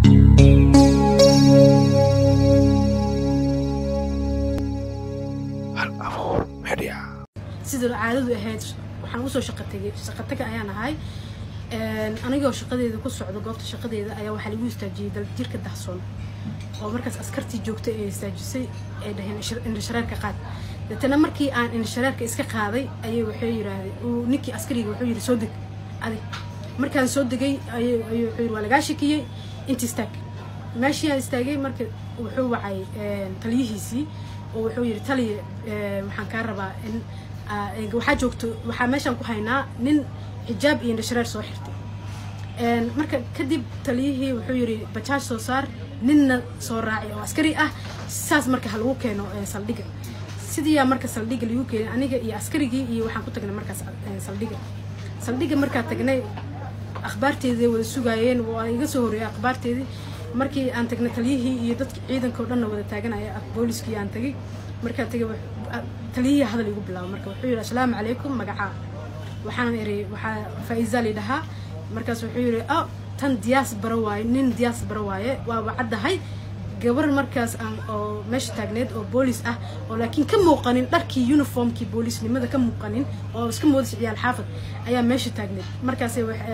sida caadadu ahayd waxaan usoo shaqa tegay shaqa taga ayaan ahay anigoo shaqadeeda ku socdo goobta shaqadeeda ayaa waxaa lagu istaajiyey daljirka dahsoon oo markaas askartii joogtay ee istaajisay ay dhaheen indhashareerka qaad deetana markii aan indhashareerka iska qaaday ayay waxay yiraahdeen ninkii askariga wuxuu yidhi soo deg adig markaan soo degay ayuu wuxuu yidhi waa lagaa shakiyey inta istaag meeshii aan istaagay marka wuxuu wacay taliyihiisii oo wuxuu yidhi taliya waxaan kaa rabaa in waxaa joogto waxaa meeshaan ku haynaa nin xijaab iyo indhashareer soo xirtay marka kadib taliyihii wuxuu yidhi bajaaj soo saar ninna soo raaci oo askari ah saas marka ha lagu keeno saldhiga sidiiyaa marka saldhiga lagu keenay aniga iyo askarigii iyo waxaan ku tagnay markaas saldhiga saldhiga markaa tagnay akhbaarteedii wada sugaayeen waa iga soo horreeyay akhbaarteedii markii aan tagnay taliyihii iyo dadki ciidanka o dhanna wada taaganaya booliskii aan tagay markaan tagay taliyihii hadal igu bilaabo marka wuxuu yidhi assalaamu calaykum magacaa waxaan iri waxaa faa-iza lidhahaa markaas wuxuu yidhi oh tan diyaas bara waaye nin diyaas bara waaye waaba caddahay gabar markaas aan oo meesha taagneed oo boolis ah oo laakiin ka muuqanin dharkii uniformkii boolisnimada ka muuqanin oo iska moodis ciyaal xaafad ayaa meesha taagneed markaas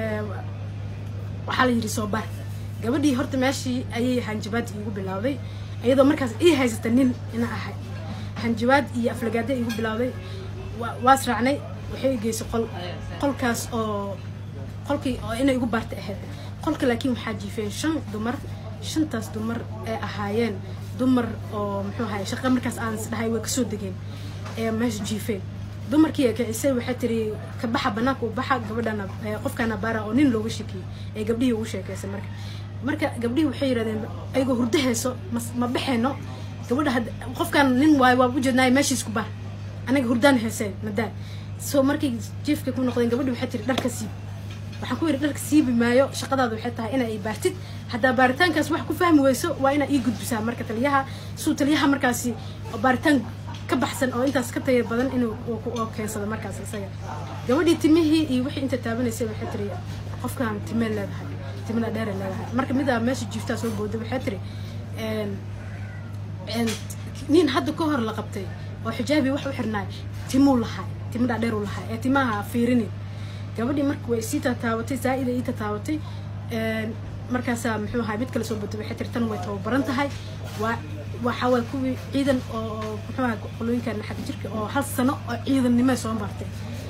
waxaa la yidhi soo bar gabadhii horta meeshii ayay hanjabaad iigu bilowday iyadoo markaas ii haysata nin ina ahay hanjabaad iyo aflagaada iigu bilowday waas raacnay waxay geysay qol qolkaas oo qolkii oo inay igu baarta ahayd qolka laakiin waxaa jiifeen shan dumar shantaas dumar ee ahaayeen dumar oo muxuu ahaye shaqa markaas aan isdhahay way kasoo degeen ee meesha jiifeen dumarkii kicisay waxay tiri ka baxa banaanka u baxa gabadhana qofkaana baara oo nin looga shekiyey ee gabdhihii ugu sheekeysay marka marka gabdhihii waxay yidhahdeen ayagoo hurdo hayso ma baxeeno gabadha qofkaan nin waayo waa ujeednaay meeshiis ku baar anaga hurdaan heyseen madaan soo markay jiifka ku noqdeen gabadhi waxay tiri dharka siib waxaan ku yidhi dharka siibi maayo shaqadaada waxay tahay inaa i baartid haddaa baaritaankaas wax ku fahmi weyso waa inaa ii gudbisaa marka taliyaha suu taliyaha markaasi baaritaan ka baxsan oo intaas ka taya badan inuu keensado markaas isaga gabadhii timihii iyo wixii inta taabanaysay waxay tiri qofkaan timee leedahay timada dheere leedahay marka midaa meesha jiiftaa soo booday waxay tiri nin hadda ka hor la qabtay oo xijaabii wax u xirnaay timuu lahay timadaa dheer u lahay ee timaha fiirinin gabadhii marka way sii tataabatay zaa-ida ii tataabatay markaasaa muxuu ahay mid kale soo booday waxay tiri tan way tababaran tahay waa waxaa waay kuwii ciidan oo muxuu ahay qolooyinkan xagga jirka oo hal sano oo ciidannimo soo martay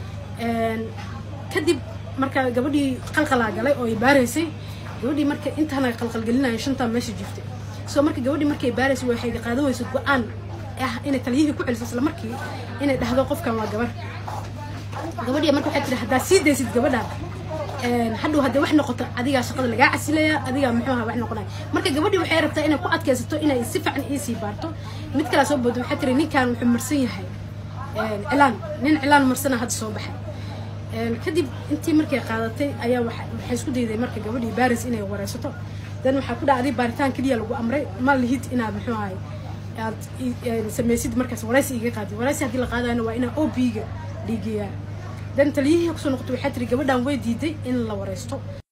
kadib marka gabadhii qalqalaa galay oo ay baaraysay gabadhii marka intaana qalqalgelinaya shantaa meesha jiftay soo marka gabadhii markay baaraysay waxay qaadan weysa go-aan ah inay taliyihii ku celiso isla markii inay dhahdo qofkan waa gabar gabadhii marka waxay tiri haddaa sii daysid gabadhaan hadhow haddii wax noqoto adigaa shaqada lagaa casilaya adigaa muxuu aha wax noqonaya marka gabadhii waxay rabtaa inay ku adkaysato inay si fiican iisii baarto mid kalaa soo boodo waxay tiri ninkan wuxuu marsan yahay cilaan nin cilaan marsana hadda soo baxay kadib intii markay qaadatay ayaa waxay isku dayday marka gabadhii baris inay wareysato dan waxaa ku dhacday baaritaan keliya lagu amray ma lihid inaad muxuu ahay aad samaysid markaas waraysi iga qaadid waraysi haddii la qaadayna waa inaa o b-ga dhiigeyaa dan taliyihii kusoo noqotay waxay tiri gabadhan way diiday in la wareysto